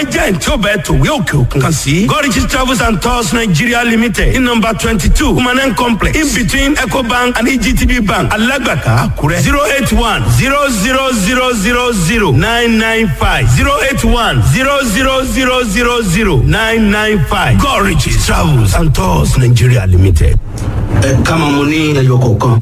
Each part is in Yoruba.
agent tí ó bẹ tòwé òkè òkun kan sí gorgeous travels and tours nigeria limited ní nọmba twenty two humanen complex in between ecobank and egtb bank alágbàká àkúrẹ́ zero eight one zero zero zero zero zero nine nine five zero eight one zero zero zero zero zero nine nine five gorgeous travels and tours nigeria limited. ẹ ká máa mo ní ẹyọ kọ̀ọ̀kan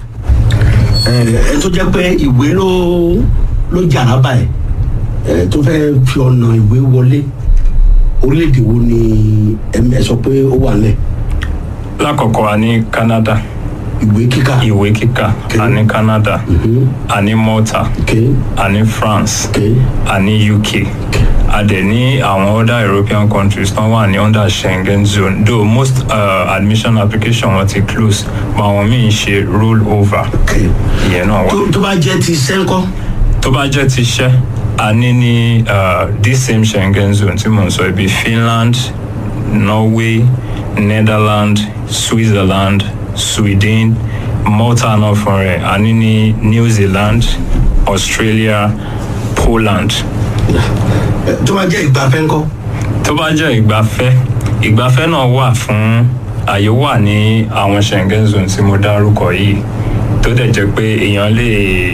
ẹ tó jẹ́ pé ìwé ló ló jàrá báyìí ẹ tó fẹ́ fi ọ̀nà ìwé wọlé orílẹ̀-èdè wo ni ẹ sọ pé ó wà lẹ̀ lákọ̀ọ́kọ́ a ní canada ìwé kíkà. ìwé kíkà a ní canada a ní malta Okay. a ní france Okay. a ní uk a dẹ̀ ní àwọn other european countries tán wà ní under schengen zone though most uh, admission application wọn ti close but àwọn míì ń ṣe roll over Okay. ìyẹn náà wà. tó tó bá jẹ́ ti sẹ́ńkọ́ tó bá jẹ́ ti iṣẹ́ a ní ní uh, this same schengen zone tí mò ń sọ ibi finland norway netherlands switzerland sweden malta náà fún rẹ̀ a ní ní new zealand australia poland ẹ, tó bá jẹ́ ìgbafẹ́ ńkọ́ tó bá jẹ́ ìgbafẹ́ ìgbafẹ́ náà wà fún àyè wà ní àwọn schengen zone tí mo dárúkọ yìí tó dẹ̀ jẹ́ pé èèyàn lè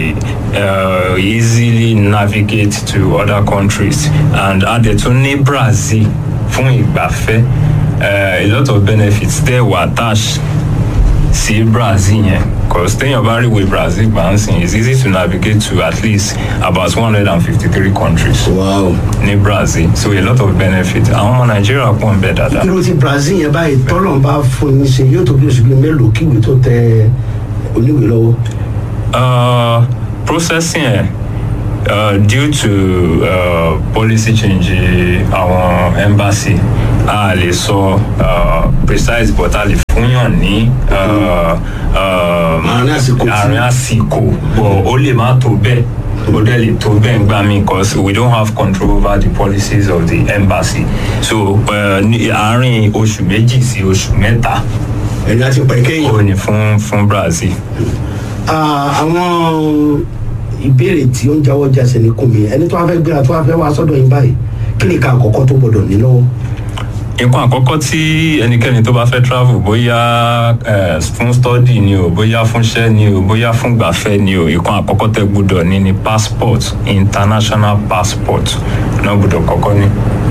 uh, easily navigate to other countries and a dẹ̀ tún ní brazil fún ìgbafẹ́ uh, a lot of benefits there were attached sí brazil yẹn cause téèyàn bá rí ìwé brazil gbà ń sìn it's easy to navigate to at least about one hundred and fifty-three countries wow ní brazil so a lot of benefit àwọn ọmọ nàìjíríà pọ̀ ń bẹ̀ dáadáa. irú ti brazil yẹn báyìí tọ́lọ̀ bá fún yín ṣe yóò tó bí oṣù bíi mélòó kíwèé tó tẹ oníwèé lọ́wọ́ Uh, processing ẹ̀ uh, due to uh, policy change àwọn embassy a lè sọ uh, precise but a lè fúnyàn ní uh, uh, Àárín àsìkò tí- àárín àsìkò but ó lè má tó bẹ́ẹ̀ ó dẹ̀ lè tó bẹ́ẹ̀ gbà mí because we don't have control over the policies of the embassy so uh, ní àárín oṣù méjì sí oṣù mẹ́ta ẹ̀yin àti pẹ̀ kẹ́yìn. ó ní fún fún brazil. Ah, àwọn ìbéèrè tí ó ń jáwọ́ jáse ní kùn mí ẹni tó wá fẹ́ gbéra tó wá fẹ́ wá sọ́dọ̀ yín báyìí kí ni ká àkọ́kọ́ tó gbọ́dọ̀ ní lọ́wọ́. nǹkan àkọ́kọ́ tí ẹnikẹ́ni tó bá fẹ́ travel bóyá eh, fún study ni o bóyá fún iṣẹ́ ni o bóyá fún gbàfẹ́ ni o nǹkan àkọ́kọ́ tẹ gbúdọ̀ ní ni passport international passport náà gbúdọ̀ kọ́kọ́ ní.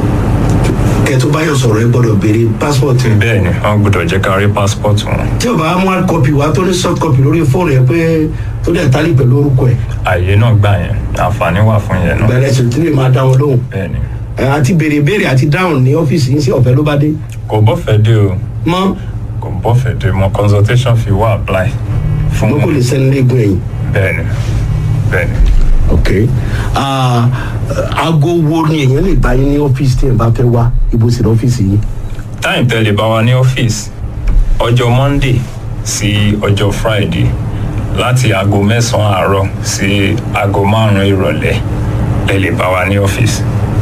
kẹ́ tó bá yàn sọ̀rọ̀ ẹ gbọ́dọ̀ béèrè passport. bẹ́ẹ̀ ni wọ́n gbúdọ̀ jẹ́ ká rí passport wọn. tí o bá mú hard copy wá tó ní soft copy lórí fóònù ẹ pé tó dẹ̀ tálí pẹ̀lú orúkọ ẹ̀ àyè náà gbà yẹn àǹfààní wà fún yẹn náà. bẹ̀rẹ̀ sì tí lè máa dá wọn lóhùn. bẹ́ẹ̀ ni Ẹ, àti béèrè béèrè àti dáhùn ní ọ́fíìsì yín sí ọ̀fẹ́ ló bá dé. kò bọ́fẹ̀ dé o mọ́ kò bọ́fẹ̀ dé mọ consultation fee wà apply fún mo kò lè sẹ́ni léegun ẹ̀yìn. bẹ́ẹ̀ ni bẹ́ẹ̀ ni. ok Ah, aago wo ni èèyàn lè bá yín ní ọ́fíìsì tí ẹ̀ bá fẹ́ wá ibo sì ní ọ́fíìsì yín. time tẹ́lẹ̀ bá wa ní ọ́fíìsì ọjọ́ monday sí ọjọ́ friday láti aago mẹ́sàn-án àárọ̀ sí aago márùn-ún ìrọ̀lẹ́ lè lè bá wa ní ọ́fíìsì.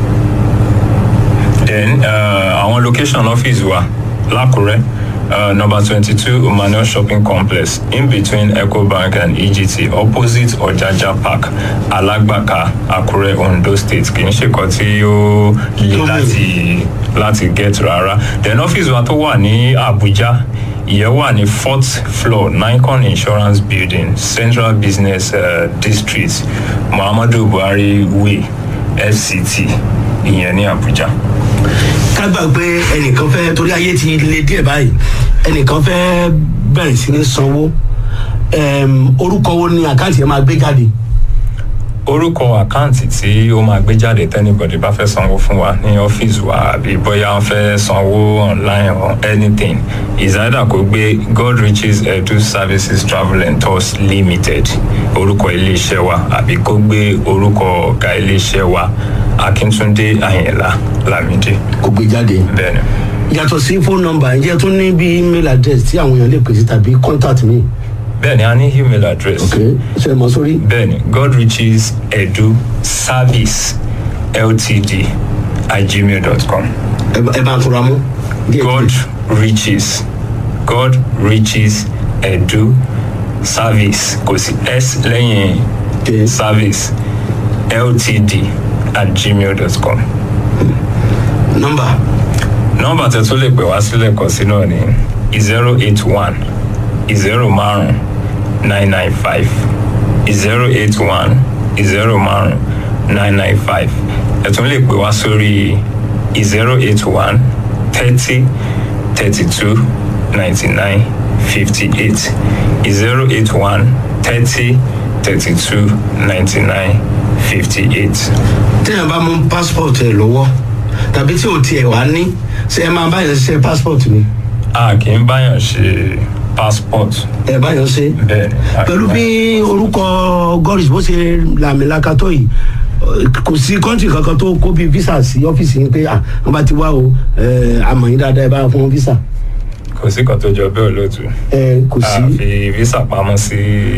then uh, àwọn location ọ́fíìsì wa lákùrẹ́ uh, number twenty two emmanuel shopping complex in between ecobank and egt opposite ọ̀jájá park alágbàká àkúrẹ́ ondo state kì í ṣe kan tí ó le Tóbi. láti láti get rárá then ọ́fíìsì wa tó wà ní abuja ìyẹn wà ní fourth floor nicon insurance building central business uh, district muhammadu buhari way fct ìyẹn ní abuja. ká gbà pé ẹnìkan fẹ́ torí ayé ti le díẹ̀ báyìí ẹnìkan fẹ́ bẹ̀rẹ̀ sí ní sanwó Em, orúkọ wo ni àkáǹtì ẹ máa gbé jáde orúkọ àkáǹtì tí ó máa gbé jáde tẹ́nibọ̀dì bá fẹ́ sanwó fún wa ní ọ́fíìsì wa àbí bóyá wọ́n fẹ́ sanwó online or anything is either kó gbé god riches edu services travel and tours limited orúkọ iléeṣẹ́ wa àbí kó gbé orúkọ ọ̀gá iléeṣẹ́ wa akíntúndé àyìnlá lámìdí kò gbé jáde bẹ́ẹ̀ ni yàtọ̀ sí phone number ǹjẹ́ tún ní bí email address tí àwọn èèyàn lè pèsè tàbí contact mi bẹ́ẹ̀ ni a ní email address. ok ṣe é mọ sórí bẹ́ẹ̀ni god riches edu service ltd at gmail dot com ẹ bá- ẹ bá ń tura mú. díẹ̀ god díẹ̀. riches god riches edu service kò sí s lẹ́yìn Ok. service ltd at gmail dot com nọ́mbà nọ́mbà tẹ tó lè pè wá sílẹ̀ kọ sí náà ní zero eight one zero márùn nine nine five zero eight one zero márùn nine nine five ẹ tún lè pè wá sórí zero eight one thirty thirty two ninety nine fifty eight zero eight one thirty thirty two ninety nine fifty eight. téèyàn bá mú passport ẹ lọ́wọ́ tàbí tí ò tiẹ̀ wá ní ṣé ẹ máa báyọ̀ ṣe passport ni a kì í báyàn ṣe passport ẹ báyọ̀ ṣe bẹ́ẹ̀ ni. a kì í pẹ̀lú bí báyàn- orúkọ goris bó ṣe làmìlaka tó yìí kò sí kọ́ńtì kankan tó kó bí visa sí ọ́fíìsì yín pé ah wọ́n bá ti wá o ẹ, àmọ̀ yín dáadáa ẹ bá fún wọn visa kò sí kan tó jọ bẹ́ẹ̀ olóòtú. ẹ kò a sí fi visa pamọ́ sí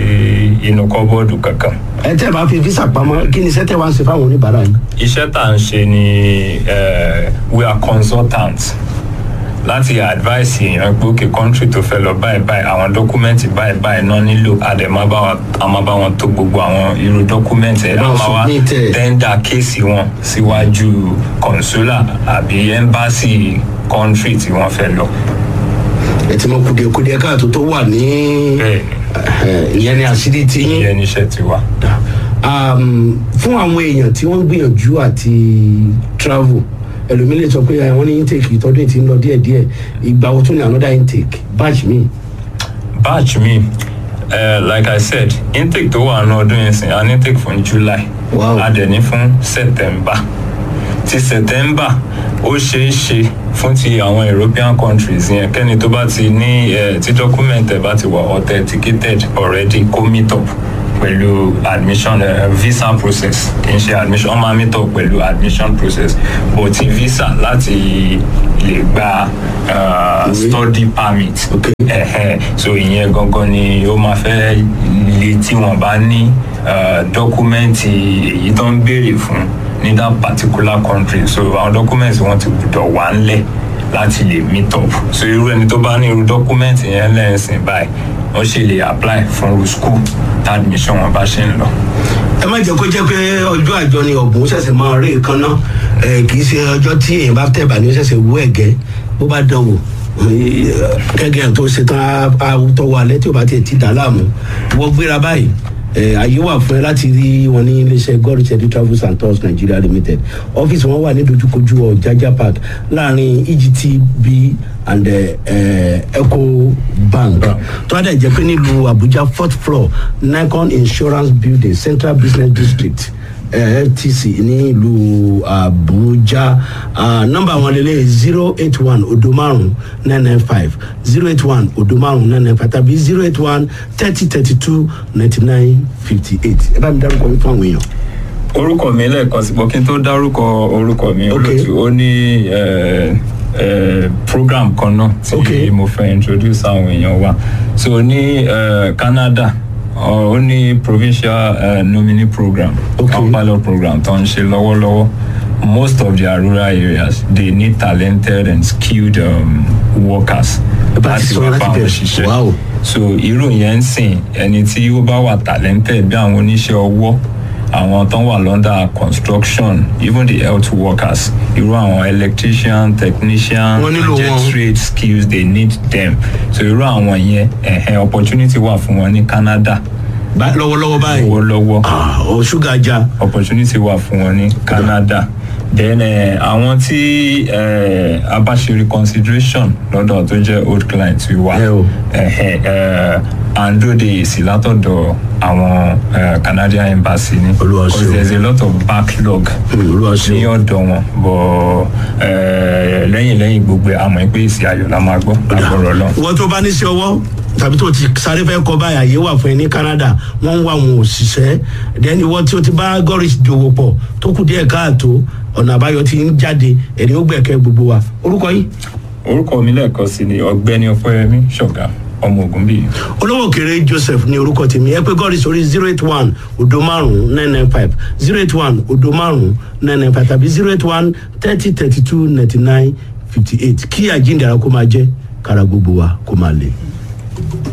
inú kọ́bọ́ọ̀dù kankan. ẹ tẹ́ ẹ bá fi visa pamọ́ kí ni sẹ́tẹ̀ wá ń ṣe fáwọn oníbàárà yín. iṣẹ́ tá à ń ṣe ni eh, we are consultants láti advice èèyàn pé òkè country tó fẹ́ lọ báyìí báyìí àwọn dọ́kúmẹ́ǹtì báyìí báyìí náà nílò àdèmá bá wa a máa bá wọn tó gbogbo àwọn irú dọ́kúmẹ́ǹtì ẹ̀ Ẹ bá a wọn máa wá submit ẹ̀. tẹ́ńdà kéèsì wọn síwájú consular àbí embassy country tí wọ́n fẹ́ lọ. ẹ ti mọ kùdìẹ̀kùdìẹ̀ káàtó tó wà ní bẹ́ẹ̀ ẹ, ìyẹn ni àṣírí ti ni yín. ìyẹn níṣẹ́ ti wà. um, fún àwọn èèyàn tí wọ́n ń gbìyànjú àti travel ẹlòmíì lè sọ pé ẹ, wọ́n ní intake ìtọ́jú ètí ń lọ díẹ̀díẹ̀ ìgbà wo tún ní another intake batch mi. batch mi uh, like i said intake tó wà ní ọdún yẹn sìn an intake fún july Wow. a dẹ̀ ní fún september ti september ó ṣeé ṣe fún ti àwọn european countries yẹn kẹ́ni tó bá ti ní eh, tí document ẹ̀ bá ti wà authenticated already kó meet up pẹ̀lú admission uh, visa process kì í ṣe admission wọ́n máa meet up pẹ̀lú admission process but ti visa láti lè gba uh, Ìwé. study permit Okay. ẹ̀hẹ́ so ìyẹn gangan ni ó máa fẹ́ le tí wọ́n bá ní uh, dọ́kúmẹ́ǹtì èyí tó ń béèrè fún ní that particular country so àwọn dọ́kúmẹ́ǹtì wọn ti gbọ́dọ̀ wà ńlẹ̀ láti lè meet up so irú ẹni tó bá ní irú dọ́kúmẹ́ǹtì yẹn lẹ́sìn báyìí wọ́n ṣe lè apply fún irú school tá admission wọn bá ṣe ń lọ. ẹ má jẹ́ kó jẹ́ pé ọjọ́ àjọ ni ọ̀bùn ṣẹ̀ṣẹ̀ máa rí nǹkan náà ẹ, kì í ṣe ọjọ́ tí èèyàn bá tẹ̀bà ní ó ṣẹ̀ṣẹ̀ wú ẹ̀gẹ́ bó bá dán wò kẹ́gẹ́ tó ṣe tán á- á tọwọ́ alẹ́ tí ò bá tiẹ̀ ti dà láàmú wọ́n gbéra báyìí ẹ, àyè wà fún ẹ láti rí wọn ní iléeṣẹ́ god richard travels and tours nigeria limited ọ́fíìsì wọn wà ní dojúkojú ọ̀jájá park láàrin egtb and ẹ, ẹ, eco bank tó a dẹ̀ jẹ́ pé nílùú abuja fourth floor nikon insurance building central business district eh, ftc ní ìlú abuja uh, nọmba wọn lélẹ̀ zero eight one odo márùn nine nine five zero eight one odo márùn nine nine five tàbí zero eight one thirty thirty two ninety nine fifty eight ẹ bá mi dárúkọ mi fún àwọn èèyàn. orúkọ mi lẹ́ẹ̀kan sí bọ́ kí n tó dárúkọ orúkọ mi Ok. olóòtú ó ní eh, eh, program kan náà tí Ok. mo fẹ́ introduce àwọn èèyàn wa so ní eh, canada ọ- ó ní provincial eh, nominee program Ok. àwọn pilot program tó ń ṣe lọ́wọ́lọ́wọ́ most of their rural areas they need talented and skilled um, workers Ẹ bá ti sọ wá láti bá wọn bẹ̀rẹ̀. ṣiṣẹ́ Wow. so irú yẹn ń sìn ẹni tí ó bá wà talented bí àwọn oníṣẹ́ ọwọ́ àwọn tó wà lọ́ndà construction even the health workers irú àwọn electrician technician Wọ́n nílò jet wọn. trade skills they need them so irú àwọn yẹn ẹ̀hẹ́n opportunity wà fún wọn ní canada Bá- lọ́wọ́lọ́wọ́ báyìí lọ́wọ́lọ́wọ́ Ah, o ṣúgà já opportunity wà fún wọn ní canada then eh, àwọn tí eh, a bá ṣe reconsideration lọ́dọ̀ tó jẹ́ old client wa Ẹ o. eh, eh, à ń dóde èsì látọ̀dọ̀ àwọn eh, canadian embassy ni Olúwa because ṣeun. there is a lot of backlog Hmm, Olúwa ṣeun. ní ọ̀dọ̀ wọn bọ̀ eh, lẹ́yìn lẹ́yìn gbogbo ẹ̀ àmọ́ pé èsì ayọ̀ la máa gbọ́ lágbọ̀rọ̀ lọ. wọ́n tó bá ní sí ọwọ́ tàbí tó ti sáré fẹ́ kọ́ báyìí àyè wà fún ẹ ní canada wọ́n ń wá àwọn òṣìṣẹ́ then ìwọ tí o ti bá goris dòwò pọ̀ tó kù díẹ̀ káàtó ọ̀nà àbáyọ ti ń jáde ẹ̀rí ó gbẹ̀kẹ́ gbogbo wa orúkọ yìí orúkọ mi lẹ́ẹ̀kan sí ni ọ̀gbẹ́ni ọpẹ́yẹmí ṣọ̀gá ọmọ ogun bíi. olówó kéré joseph ní orúkọ tèmi ẹ pé goris orí zero eight one odo márùn nine nine five zero eight one odo márùn nine nine five tàbí zero eight one thirty thirty two ninety nine fifty eight kí àjíǹdàrà kó máa jẹ́ kára gbogbo wa kó máa lè.